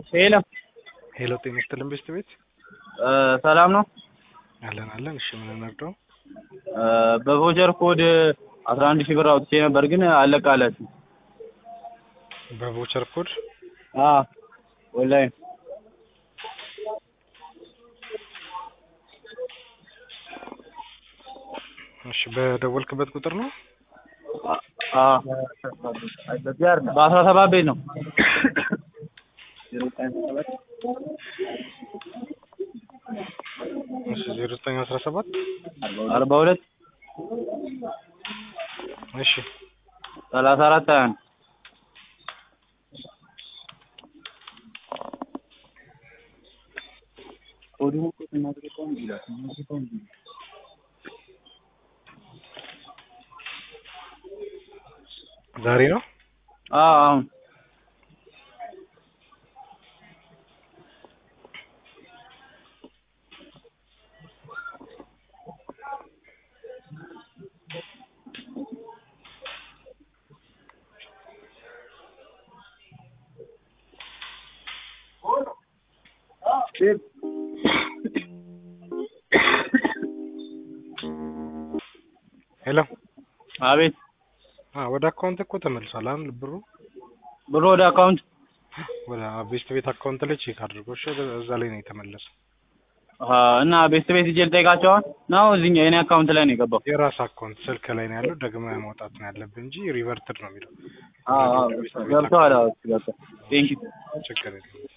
ሄሎ ሄሎ ጤና ይስጥልን ቤስት ቤት ሰላም ነው። አለን አለን። እሺ ምን እንርዳው? በቮቸር ኮድ አስራ አንድ ሺህ ብር አውጥቼ ነበር ግን አለቃላችሁ። በቮቸር ኮድ አዎ ኦንላይን እሺ በደወልክበት ቁጥር ነው? አዎ በአስራ ሰባት ቤት ነው። እሺ ዜሮ ዘጠኝ አስራ ሰባት አርባ ሁለት እሺ ሰላሳ አራት ሀያ አንድ ዛሬ ነው? አዎ አሁን ሄሎ አቤት አ ወደ አካውንት እኮ ተመልሷል አይደል ብሩ? ብሩ ወደ አካውንት ወደ ቤስት ቤት አካውንት ላይ ቼክ አድርጎ እሺ ወደ እዛ ላይ ነው የተመለሰው። አሀ፣ እና ቤት ቤት ሂጅ ልጠይቃቸው አሁን ነው እዚህኛው የኔ አካውንት ላይ ነው የገባው። የራስ አካውንት ስልክ ላይ ነው ያለው። ደግመህ ማውጣት ነው ያለብህ እንጂ ሪቨርትድ ነው የሚለው። አዎ አዎ ገብተዋል። አዎ ገብተዋል። ቴንኪው ችግር የለም።